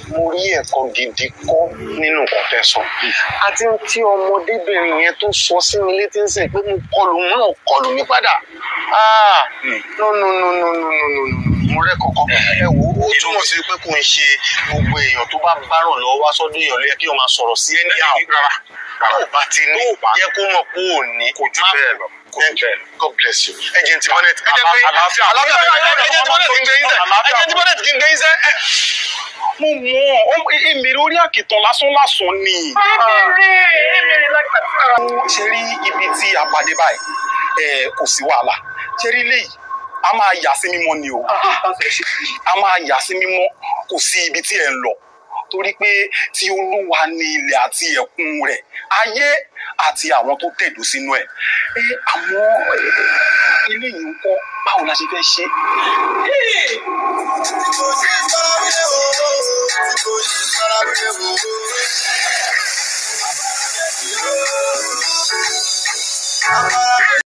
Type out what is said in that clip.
mo rí ẹ̀kọ́ gidi kọ́ nínú nǹkan tẹ́ sọ àti tí ọmọdébìnrin yẹn tó sọ sí mi létí ń sìn pé mo kọlù mọ́ ò kọlù mi padà ah no no no no no no no no mo rẹ́ kọ̀ọ̀kan ẹ wo ó túmọ̀ sí pé kò ń ṣe gbogbo èèyàn tó bá bá ràn lọ́wọ́ wá sọ́dún èèyàn ló yẹ kí wọ́n máa sọ̀rọ̀ sí ẹni àwọn rárá tó o bá ti ní yẹ kó mọ̀ pé ò ní Kò jù bẹ́ẹ̀ lọ. Kò jù Thank you. bẹ́ẹ̀ lọ. God bless you. Agent Bonnet. Ẹ jẹ́ pé Àlàáfíà. àlàáfíà Agent Bonnet kì í gbé yín sẹ́. Àlàáfíà. Agent Bonnet kì í gbé yín sẹ́. Ẹ- mo mọ èmi lórí àkìtàn lásán lásán ni. ṣe rí ibi tí a pàdé báyìí ẹ, kò sí wàhálà ṣe rí léyìí a máa yà sí mímọ́ ni o a máa yà sí mímọ́ kò sí ibi tí ẹ ń lọ torí pé tí olúwa ní ilẹ̀ àti ẹ̀kún rẹ̀ ayé àti àwọn tó tẹ̀dó sínú ẹ̀ ẹ àwọn ẹ, eléyìí ń kọ́ báwo la ṣe fẹ́ ṣe. Kò sí sáré o.